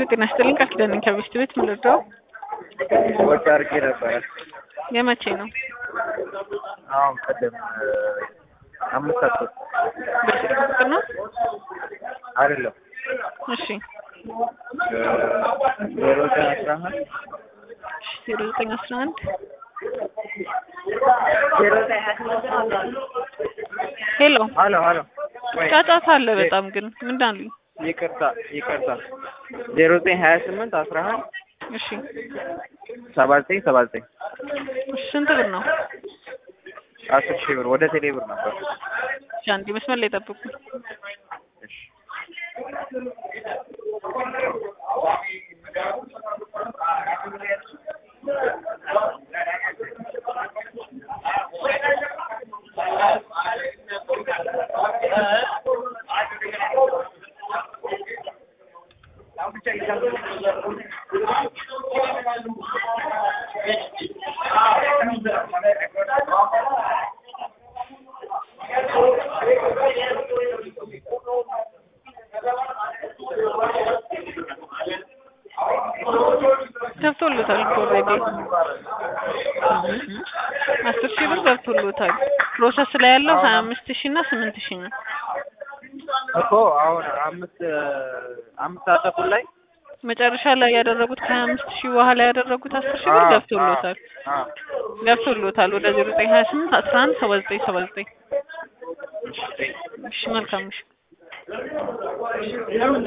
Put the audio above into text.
ጤና ይስጥልኝ ቃል ኪዳን ነኝ ከቤስት ቤት ምን ልርዳው? ወጪ አድርጌ ነበረ። የመቼ ነው? አሁን ቀደም አምስት ሰዓት በስልክ ቁጥር ነው? አይደለም እሺ ዜሮ ዘጠኝ አስራ አንድ ዜሮ ዘጠኝ አስራ አንድ ሄሎ ሀሎ ሀሎ ወይ ጫጫታ አለ በጣም ግን ምንድን አሉኝ? ይቅርታ ይቅርታ ዜሮ ዘጠኝ ሀያ ስምንት አስራ አንድ እሺ ሰባ ዘጠኝ ሰባ ዘጠኝ እሺ ስንት ብር ነው? አስር ሺህ ብር ወደ ቴሌ ብር ነበር። እሺ አንዴ መስመር ላይ ጠብቁ። እሺ ገብቶሎታል እኮ ኦልሬዲ አስር ሺህ ብር ገብቶሎታል። ፕሮሰስ ላይ ያለው ሀያ አምስት ሺህ እና ስምንት ሺህ ነው። እኮ አሁን አምስት አምስት ሰዓት ተኩል ላይ መጨረሻ ላይ ያደረጉት ከሀያ አምስት ሺህ በኋላ ያደረጉት አስር ሺህ ብር ገብቶሎታል አዎ ገብቶሎታል ወደ ዜሮ ዘጠኝ ሀያ ስምንት አስራ አንድ ሰባ ዘጠኝ ሰባ ዘጠኝ እሺ መልካም እሺ